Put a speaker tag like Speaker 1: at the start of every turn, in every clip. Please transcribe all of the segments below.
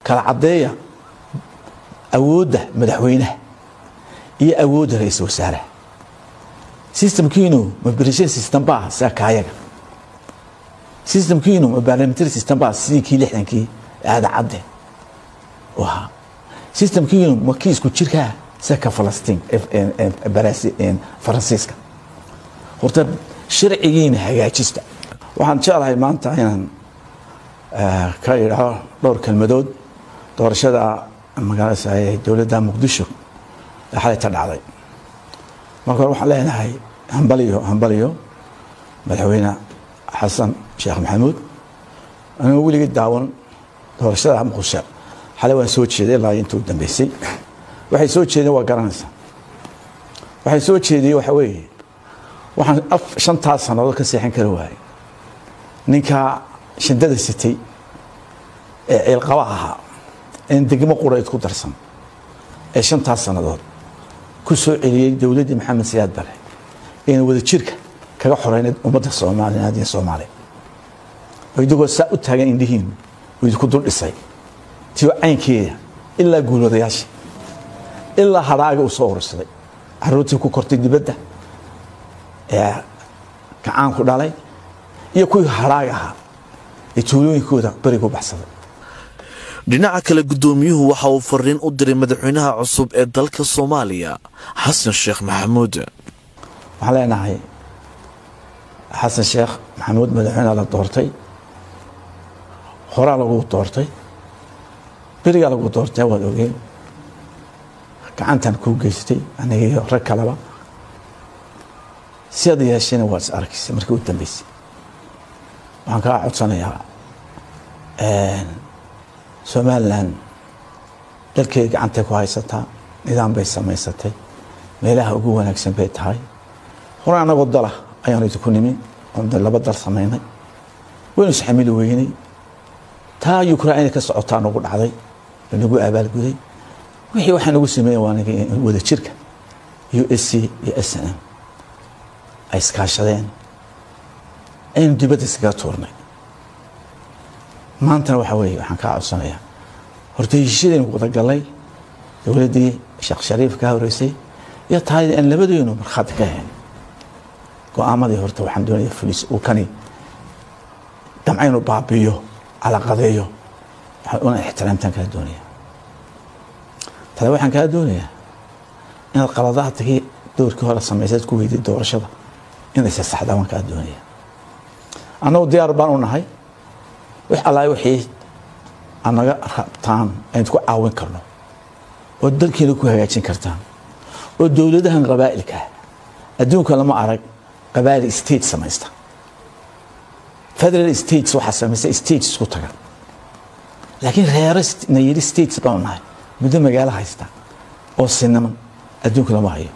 Speaker 1: kala caddeeya awoodda madaxweynaha iyo awoodda ra-iisul wasaaraha systemkiinu ma berishan system baa sida kaayaga systemkiinu ma parliamentary system baa sidii kii lixdankii aada cadde u ahaa systemkiinu ma kii isku jirkaa sida ka falastiin faransiiska horta sharcigiina hagaajista waxaan jeclahay maanta inaan ka idhaho dhowr kelmadood doorashada magaalada dowladda muqdisho ee xalayta dhacday marka hore waxaan leenahay hambaliyo hambaliyo madaxweyne xasan sheekh maxamuud anigoo weligii daawan doorashada muqdisho xalay waan soo jeeday ilaa inta u dambeysay waxay soo jeedeen waa garanaysaa waxay soo jeediyey waxa weeye waxaan shantaas sannadood ka seexan kari waayey ninkaa shindada sitay ee ciilqaba ahaa een degmo qurayd ku darsan ee shantaas sannadood ku soo celiyey dowladdii maxamed siyaad bare ayna wada jirka kaga xoreynayd ummadda soomaaliyeed iyo soomaaliya oo idigoo saa u taagan indhihiin uu idinku dul dhisay tiyo caynkeeda ilaa guulwadayaasha ilaa hadhaaga uu soo urursaday caruurtii ku kortay dibadda ee gacaanku dhalay iyo kuwii hadhaaga ahaa ee tuulooyinkooda berigu baxsaday
Speaker 2: dhinaca kale guddoomiyuhu waxa uu fariin u diray madaxweynaha cusub ee dalka soomaaliya xasan sheekh maxamuud
Speaker 1: waxaan leenahay xasan sheekh maxamuud madaxweyneha la doortay horaa lagu doortay berigaa lagu doortay waad ogeen gacantan kuu geystay aniga iyo rag kaleba si ad yeeshayna waad is arkaysa markii u dambeysay waxaan kaa codsanayaa somalilan dalkeeda gacantay ku haysataa nidaam bay samaysatay meelaha ugu wanaagsan bay tahay hore anagoo dala ayaanu idinku nimi oon laba dal samaynay waynu isxamili weynay taa ukraina ka socotaa nagu dhacday nagu abaalguday wixii waxaa nagu sameeyen waa wada jirka u s c iyo s n m ay iskaashadeen aynu dibadda iskaga tuurnay maantana waxaa weeye waxaan kaa codsanayaa horta heshiishadaynu wadagallay dowladdii sheekh shariif ka horeysay iyo tahay aan labadeynu markhaati ka ahayn go-aamadii horta waxaan doonaya fulis uu kani damcaynu baabiyo calaqadeeyo una ixtiraamtaan kaa doonaya tale waxaan kaa doonayaa inaad qaladaadkii doorkii hore samaysaad ku weyday doorashada inaysa saxdaa waan kaa doonaya annagu diyaar baan u nahay wix allaah wixii aad naga rabtaan aynu ku caawin karno oo dalkiina ku hagaajin kartaan oo dowladahan qabaa'ilka adduunka lama arag qabaa'il state samaysta federal states waxaa samaysta states isku taga laakiin reero na yidhi states baanu nahay muddo magaalo haysta oo sinaman adduunka lama hayo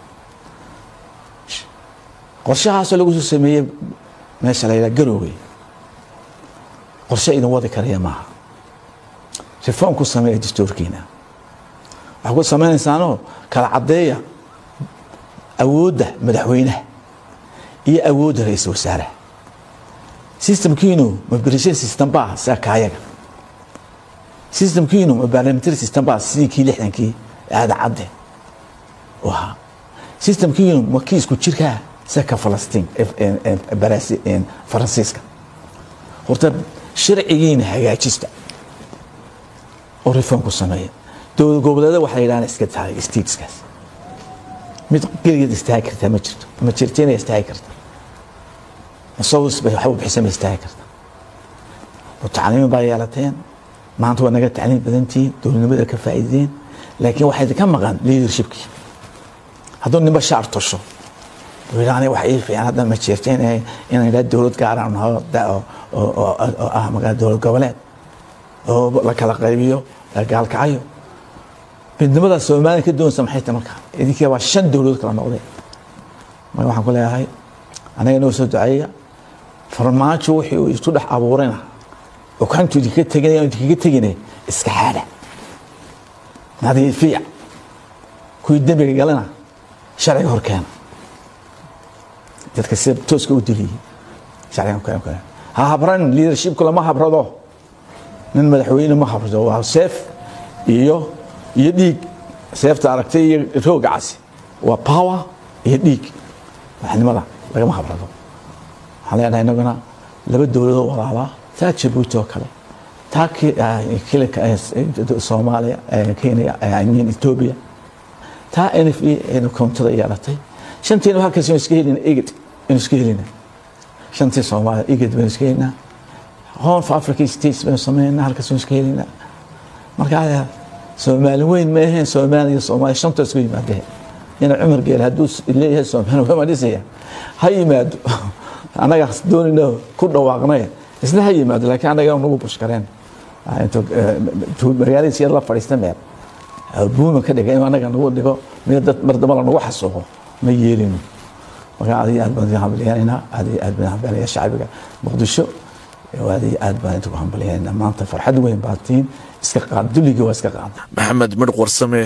Speaker 1: qorshahaasoo lagu soo sameeyey meesha la yidhaha garowe qorshe idin wadi karaya maaha reform ku sameeya dastuurkiina waxaa ku samaynaysaanoo kala caddeeya awoodda madaxweynaha iyo awoodda ra-iisul wasaaraha systemkiinu ma berishan system baa sida kaayaga systemkiinu ma parliamentary system baa sidii kii lixdankii aada cadde u ahaa systemkiinu ma kii isku jirkaa sida ka falastiin faransiiska horta sharcigiina hagaajista oo reform ku sameeya dowlad goboleeda waxaa yidhahdaan iska tahay stateskaas mid geligeed istaagi kartaa ma jirto ma jirto inay istaagi karta masawis bay waxba bixisa ma istaagi karta mutacalimiin baa yeelateen maanta waa naga tacliim badantihiin dowladnimada ka faa'iideen laakiin waxaa idinka maqan leadershipkii hadduu ninba shaar tosho yidhaahda wax ii fiican hadda ma jirto inay inay idhaa dowlad gaaraan naho oo ah magaa dowlad goboleed oo la kala qaybiyo gaalkacayo midnimada soomaaliya ka doonaysa maxay tahay marka idinkii waa shan dowladood kala noqdeen marka waxaan ku leeyahay anaga inoo soo duceeya farmaajo wixii uu isku dhex abuurayna oo kantu idinka teginaya idinkaga tegine iska xaadha nadiifiya kuwii dembiga galana sharciga hor keena dadka sida tooska u diliyey sharciga hor keena ha habran leadershipku lama habrado nin madaxweyne ma habrado waa seef iyo iyo dhiig seefta aragtay iyo rooga casi waa power iyo dhiig madaxnimada lagama habrado waxaan leenahay inaguna laba dowladoo walaalaa taa jabuuti oo kale taa soomaaliya kenya imean ethiopia taa n f e aynu koontada yeelatay shantiina halkaas aynu iska helina eged aynu iska helina shantii soomaaliya eged baynu iska helinaa horn of africa states baynu sameynaa halkaas aynu iska helinaa marka soomaali weyn ma aheen soomaaliya iyo soomaaliya shanta isku yimaadeen ina cumar geel hadduu leeyahay soomaali waa dhisaya ha yimaado annaga doonayno ku dhawaaqnay isna ha yimaado laakiin annaga nagu bushkareen magaaladiis yar la fadhiista meel buuma ka dhiga in annaga nagu dhigo mid dad mar damba nagu xasuuqo ma yeelino marka aad iyo aad baan idin hambalyaynayna aad iyo aad baan hambalyaa shacbiga muqdisho aad iyo aad baan idinku hambalyaynayna maanta farxad weyn baa tiin iska qaad dulligii waa iska qaada
Speaker 2: maxamed midh warsame